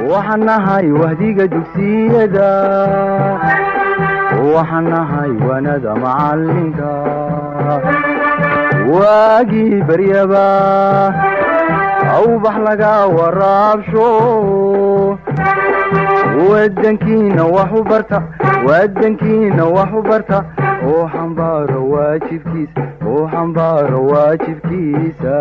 waxaan nahay wahdiga dugsiyada waxaan nahay wanada macalinka waagii baryaba awbax laga waraabsho wadankiina wax u barta wadankiina wax u barta oo xambaaro waajibkiisa oo xambaaro waajibkiisa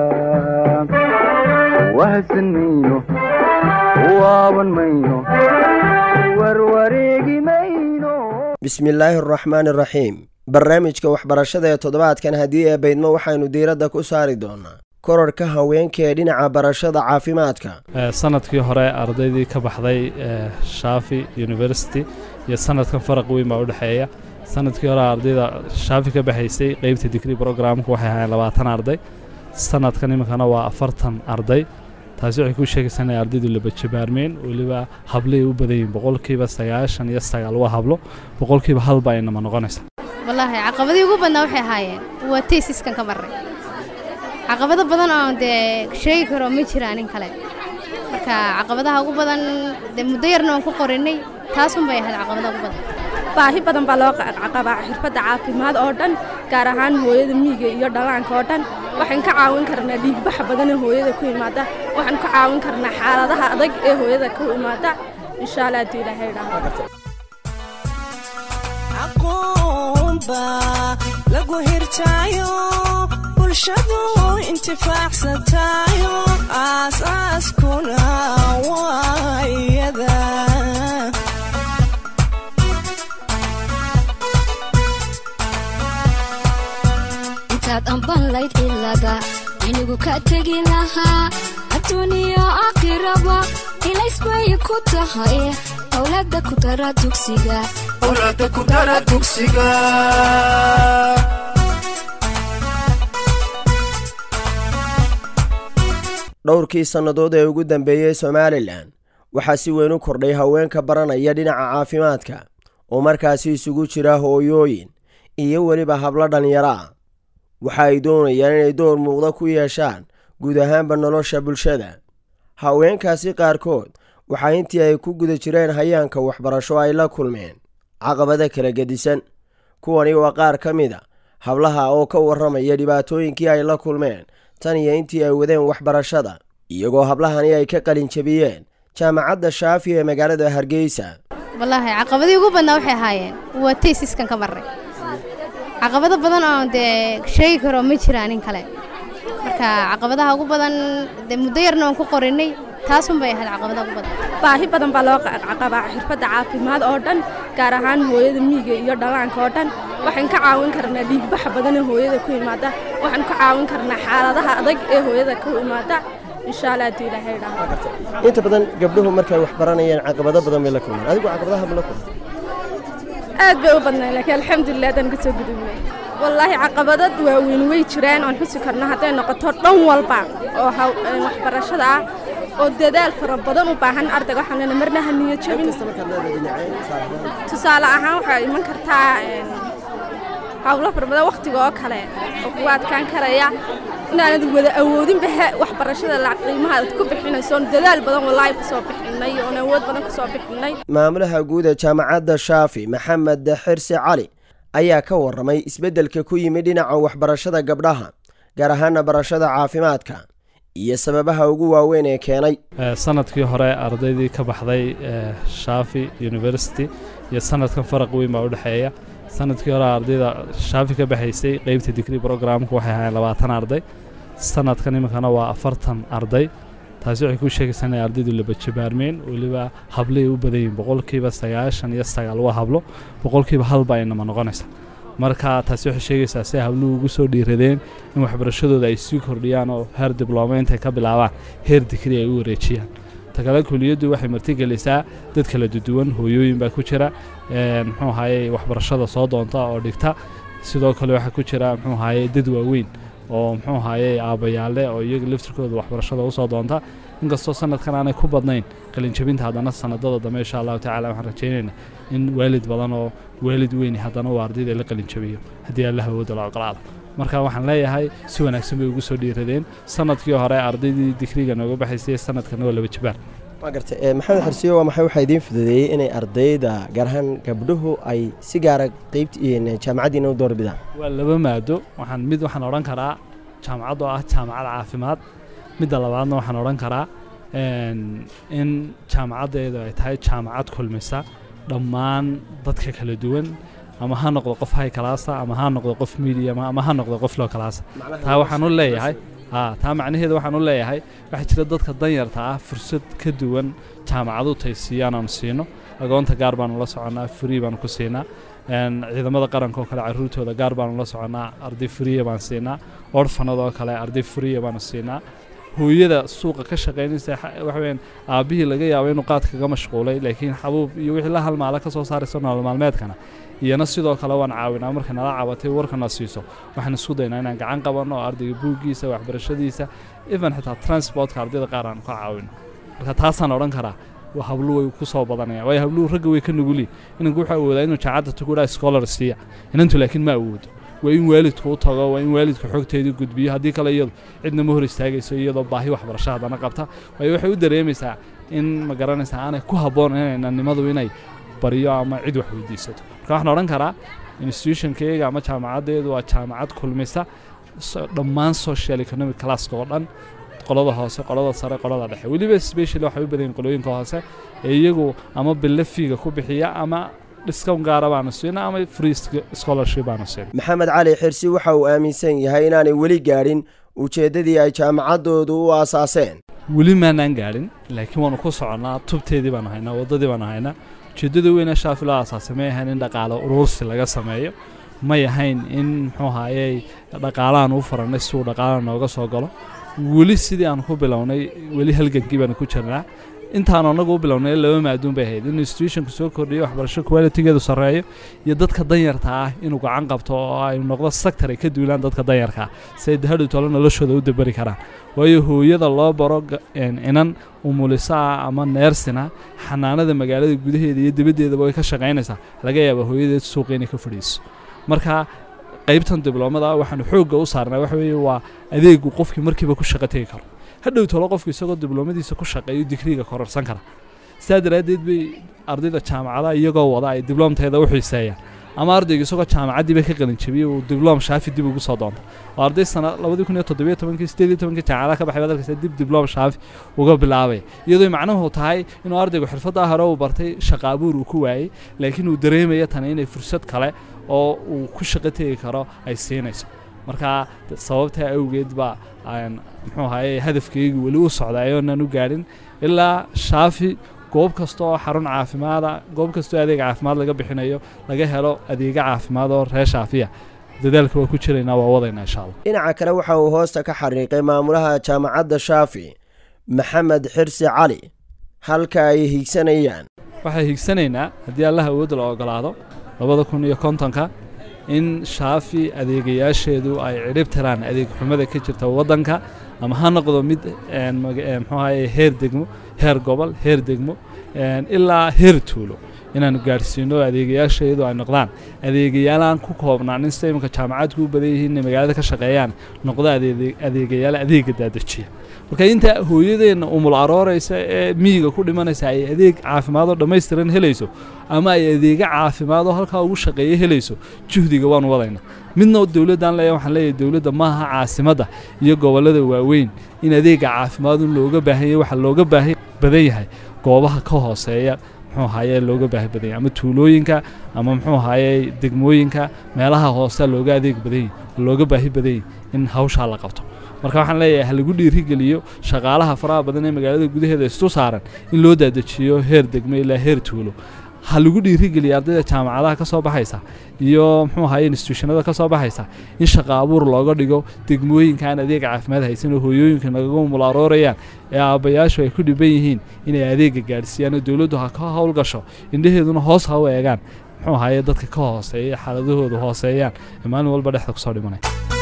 wahadsan mayno waaban mayno warwareegi mayno bismillaahi araxmaani araxiim barnaamijka waxbarashada ee toddobaadkan haddii ee baydmo waxaynu diiradda ku saari doonaa korarka haweenka ee dhinaca barashada caafimaadka sanadkii hore ardaydii ka baxday shaafi university iyo sanadkan faraq weyn baa udhexeeya sanadkii hore ardayda shaafi ka baxaysay qeybta digrii programka waxay ahaayeen labaatan arday sanadkan iminkana waa afartan arday taasi waxay ku sheegaysaa inay ardaydu labajabaarmeen weliba hablaay u badan yihin boqolkiiba sagaashan iyo sagaal waa hablo boqolkiiba halba aynama noqonaysa wallaahi caqabadii ugu badnaa waxay ahaayeen waa taysiskan ka marray caqabado badan oo dee sheegi karo ma jiraan in kale marka caqabadaha ugu badan dee muddo yarna oon ku qorinay taasun bay ahayd caqabadaha ugu badan baahi badan baa loo qabaa xirfadda caafimaad oo dhan gaar ahaan hooyada miyiga iyo dhallaanka oo dhan waxaan ka caawin karnaa dhiigbaxa badan ee hooyada ku imaada waxaan ka caawin karnaa xaaladaha adag ee hooyada ku imaada insha allah haddii ilaahay dhaho lagu hirtaayo bulshadu intifaacsatayo aasaaskuna waayada intaad ambanlayd cilada inigu ka tegi lahaa adduuniyo aakhiraba ilaysbay ku tahay owlada ku dara dugsiga dhowrkii sannadood ee ugu dambeeyey somalilan waxaa si weyn u kordhay haweenka baranaya dhinaca caafimaadka oo markaasi isugu jira hooyooyin iyo weliba hablo dhallinyaro ah waxa ay doonayaan inay door muuqda ku yeeshaan guud ahaanba nolosha bulshada haweenkaasi qaarkood waxaa intii ay ku guda jireen hayaanka waxbarasho ay la kulmeen caqabada kala gedisan kuwani waa qaar ka mid a hablaha oo ka warramaya dhibaatooyinkii ay la kulmeen tan iyo intii ay wadeen waxbarashada iyagoo hablahani ay ka qalin jabiyeen jaamacadda shaafi ee magaalada hargeysa wallaahi caqabadii ugu badnaa waxay ahaayeen waa taysiskan ka marray caqabado badan oo dee sheegi karo ma jiraan in kale marka caqabadaha ugu badan dee muddo yarna oon ku qorinay taasun bay ahayd caqabadaha ugu badan baahi badan baa loo qabaa xirfadda caafimaad oo dhan gaar ahaan hooyada miyiga iyo dhallaanka oo dhan waxaan ka caawin karnaa dhiigbaxa badan ee hooyada ku imaada waxaan ka caawin karnaa xaaladaha adag ee hooyada ku imaada insha allah haddii ilaahay dhaho inta badan gabdhuhu markay wax baranayeen caqabado badan bay la kulmaan adigu caqabadaha ma la kulma aad bay u badnayn laakiin alxamdulilah haddaan ka soo gudubnay wallaahi caqabadad waaweyn way jiraan oon xusi karno hadday noqoto dhan walba oo waxbarashada ah oo dadaal fara badan u baahan ardayga waxaan leenahay marna ha niyo jabin tusaale ahaan waxaa iman kartaa hawlo fara badan wakhtiga oo kale oo kugu adkaan karaya inaanad wada awoodinba waxbarashada la qiimaha aad ku bixinayso oon dadaal badan wallaahi kusoo bixinay oon awood badan kusoo bixinay maamulaha guud ee jaamacadda shaafi maxamed xirsi cali ayaa ka warramay isbeddelka ku yimid dhinaca waxbarashada gabdhaha gaar ahaana barashada caafimaadka iyo sababaha ugu waaweyn ee keenay sanadkii hore ardaydii ka baxday shaafi university iyo sanadkan faraq weyn baa udhexeeya sanadkii hore ardayda shaafi ka baxaysay qeybta digrii programka waxay ahaayeen labaatan arday sanadkan iminkana waa afartan arday taasi waxay ku sheegaysaa inay ardaydu labajabaarmeen weliba hablaay u badan yihin boqolkiiba sagaashan iyo sagaal waa hablo boqolkiiba halba aynama noqonaysa marka taasi waxay sheegaysaa si ay habluhu ugu soo dhiiradeen in waxbarashadooda ay sii kordhiyaan oo heer diblooma intay ka bilaabaan heer digri ay u wareejiyaan takale kuliyaddu waxay martigelisaa dad kala duduwan hooyooyin baa ku jira muxuu ahaye waxbarashada soo doonta oo dhigta sidoo kale waxaa ku jira muxuu ahaye dad waaweyn oo muxuu ahaye aabbayaale oo iyaga laftirkooda waxbarashada usoo doonta inkastoo sanadkan aanay ku badnayn qalinjabinta haddana sanadada dambe insha allahu tacala waxaan rajaynayna in waalid badan oo waalid weyni haddana uu ardayda la qalinjabiyo haddii alla hawooda la oqolaado marka waxaan leeyahay si wanaagsan bay ugu soo dhiiradeen sanadkii hore ardaydii digriga nooga baxaysay sanadkana waa laba jabaan waa gartay ee, maxamed xirsiyo waa maxay waxaa idiin fududeeyey inay ardayda gaar ahaan gabdhuhu ay si gaara qeybt jaamacaddiina u doorbidaan waa laba maado waxaan mid waxaan odhan karaa jaamacad oo ah jaamacad caafimaad midda labaadna waxaan odhan karaa een, in jaamacaddeedu ay tahay jaamacad kulmisa dhammaan dadka kala duwan ama ha noqdo qof high classa ama ha noqdo qof medium ama ha noqdo qof low classa taa waxaan u leeyahay ha taa macnaheedu waxaan u leeyahay waxaa jira dadka danyarta ah fursad ka duwan jaamacadu taysiiyaan aanu siino agoonta gaar baanu la soconnaa free baanu ku siinaa een, ciidamada qaranka oo kale caruurtooda gaar baanu la soconnaa arday friya baan siinaa orfanada oo kale arday friya baanu siinaa hooyada suuqa ka shaqaynaysa xa- waxa weyaan aabbihii laga yaabo inuu qaad kaga mashquulay laakiin xabuub iyo wixii la halmaala ka soo saaraysa nolol maalmeedkana iyana sidoo kale waan caawinaa markay nala cabatay warkana siiso waxaan isku daynaa inaan gacan qabanno oo ardayga buuggiisa waxbarashadiisa even xitaa transportka ardayda qaar aan ka caawino marka taasaan odhan karaa waa habluhu way ku soo badanayaan waayo habluhu ragga way ka nuguli inanku wuxuu awoodaa inuu jaacadda tuguraa scholar siiya inantu laakiin ma awoodo waa in waalidku u tago waa in waalidku xogteedii gudbiyo haddii kale iyadu cidna ma hor istaagayso iyadoo baahi waxbarasho haddana qabta waayo waxay u dareemaysaa in ma garanaysaa aanay ku habboon inanimadu inay baryo ama cid wax weydiisato marka waxaan odhan karaa institutionkayga ama jaamacaddeedu waa jaamacad kulmisa so- dhammaan social economic classka oo dhan qolada hoose qolada sare qolada dhexe weliba specially waxay u badan yihiin qolooyinka hoose ee iyagu ama bille fiiga ku bixiya ama discount gaara baanu siina ama free sc- scholarship baanu siina maxamed cali xirsi waxa uu aaminsan yahay inaanay weli gaadhin ujeeddadii ay jaamacaddoodu u aasaaseen weli maanaan gaadhin laakiin waanu ku soconnaa tubteedii baanu haynaa waddadii baanu haynaa ujeeddada weyne shaafi loo aasaasay may ahayn in dhaqaale uruursi laga sameeyo may ahayn in muxuu ahayey dhaqaalahan u farannay si uu dhaqaalaha nooga soo galo weli sidii aan ku bilownay weli halgankii baanu ku jirnaa intaan anagu u bilownay laba maaduun bay ahayd in institutionku soo kordhiyo waxbarasho qualitygeedu sarreeyo iyo dadka danyarta ah inuu gacan qabto oo ay noqdo sector ay ka duulaan dadka danyarka ah si ay hadhow tolo noloshooda u dabari karaan waayo hooyada loo baro ga- een, inan umulisa ah ama neersina xanaanada magaalada gudaheeda iyo dibaddeedaba way ka shaqaynaysaa laga yaaba hooyadeed suuqa inay ka fadhiiso marka qaybtan dibloomada waxaanu xoogga u saarnaa waxa weeye waa adeegu qofkii markiiba ku shaqo tegi karo hadhow tolo qofku isagoo dibloomadiisa ku shaqeeyo digriiga kororsan kara sidaa daraaddeed bay ardayda jaamacadaha iyagoo wada ay dibloomteeda u xiiseeyaan ama ardayga isagoo jaamacaddiiba ka qalin jabiyey uu dibloom shaafi dib ugu soo doonta oo arday sana labadii kun iyo toddobiyo tobankii sideed iyo tobankii jaamacadaha ka baxay baad arkaysa dib dibloom shaafi uga bilaabay iyadoo macnuhu tahay inuu ardaygu xirfaddaa hore uu bartay shaqa abuur uu ku waayey laakiin uu dareemaya tani inay fursad kale oo uu ku shaqo tegi karo ay siinayso marka d- sababtaa awgeed baa aan muxuu ahaye hadafkaygu weli u socday ayoonan u gaadhin ilaa shaafi goob kasta oo xarun caafimaada goob kastoo adeeg caafimaad laga bixinayo laga helo adeega caafimaad oo reer shaafiya dadaalka waa ku jiraynaa waa wadaynaa insha allah dhinaca kale waxa uu hoosta ka xariiqay maamulaha jaamacadda shaafi maxamed xirsi cali halka ay hiigsanayaan waxay higsanaynaa haddii allah awoodda la ogolaado labada kun iyo kontonka in shaafi adeegayaasheedu ay cidhib tiraan adeeg xumada ka jirta waddanka ama ha noqdo mid een, maga- een, muxuu ahaye heer degmo heer gobol heer degmo een, ilaa heer tuulo inaanu gaadhsiino adeegayaasheedu ay noqdaan adeegayaalaan ku koobnaan in sida iminka jaamacadku u badan yihiin inay magaalada ka shaqeeyaan noqdo adeeg- adeegayaal adeega daadajiya marka inta hooyadeenna umul arooraysa ee miyiga ku dhimanaysa ay adeeg caafimaad oo dhammaystiran helayso ama ay adeega caafimaad oo halkaa ugu shaqeeya helayso juhdiga waanu wadayna midna dowladdan leeyahay waxaan leeyahay dowladda maaha caasimadda iyo gobollada waaweyn in adeega caafimaad un looga baahan yahay waxa looga baahan badan yahay goobaha ka hooseeya muxuu ahaye looga baahi badan yahay ama tuulooyinka ama muxuu ahaye degmooyinka meelaha hoose looga adeeg badan yahay looga baahi badan yahay in hawshaa la qabto marka waxaan leeyahay ha lagu dhiirigeliyo shaqaalaha faraha badan ee magaalada gudaheeda istu saaran in loo daadajiyo heer degmo ilaa heer tuulo ha lagu dhiirigeliyo ardayda jaamacadaha ka soo baxaysa iyo muxuu ahaye institutionada ka soo baxaysa in shaqa abuur looga dhigo degmooyinka aan adeeg caafimaad haysan oo hooyooyinka nagaga mularoorayaan ee aabbayaashu ay ku dhiban yihiin inay adeega gaadhsiiyaan oo dowladdu ha ka howlgasho indhaheeduna hoos ha u eegaan muxuu ahaye dadka ka hooseeya xaaladahoodu hooseeyaan ee maalin walba dhexda kusoo dhimanaya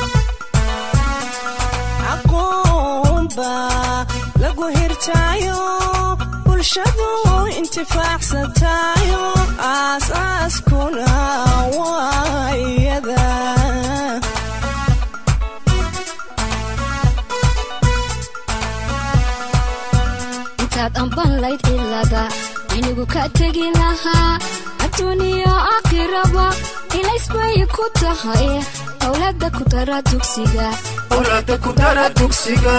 aqoonba lagu hirtaayo bulshadu intifaacsatayo aasaaskuna waa iyada intaad amban layd ilaga anigu ka tegi lahaa adduuniyo aakhiraba ilaysbay ku tahay owlaada ku dara dugsiga awlaada ku dara dugsiga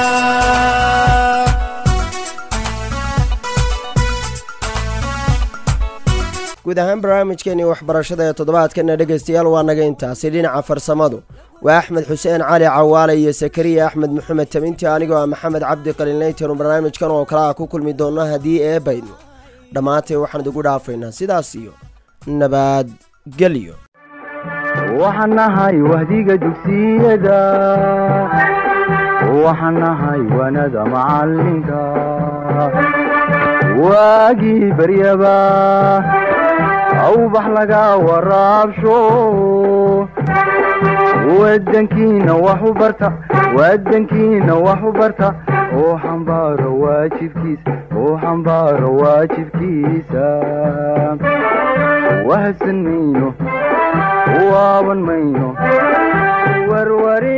guud ahaan barnaamijkeenii waxbarashada ee toddobaadkana dhegaystayaal waa naga intaasi dhinaca farsamadu waa axmed xuseen cali cawaale iyo sakariya axmed maxamed tabinti anigoo ah maxamed cabdi qaliinlaytanu barnaamijkan oo kale ah ku kulmi doonno haddii eebayno dhammaantay waxaan idigu dhaafaynaa sidaas iyo nabadgelyo waxaan nahay wahdiga dugsiyada waxaan nahay wanada macalinka waagii baryaba awbax laga waraabsho wadankiina wax u barta wadankiina wax u barta oo xambaaro waajibkiisa oo xambaaro waajibkiisa wahadsan mayno waaban mayno warwari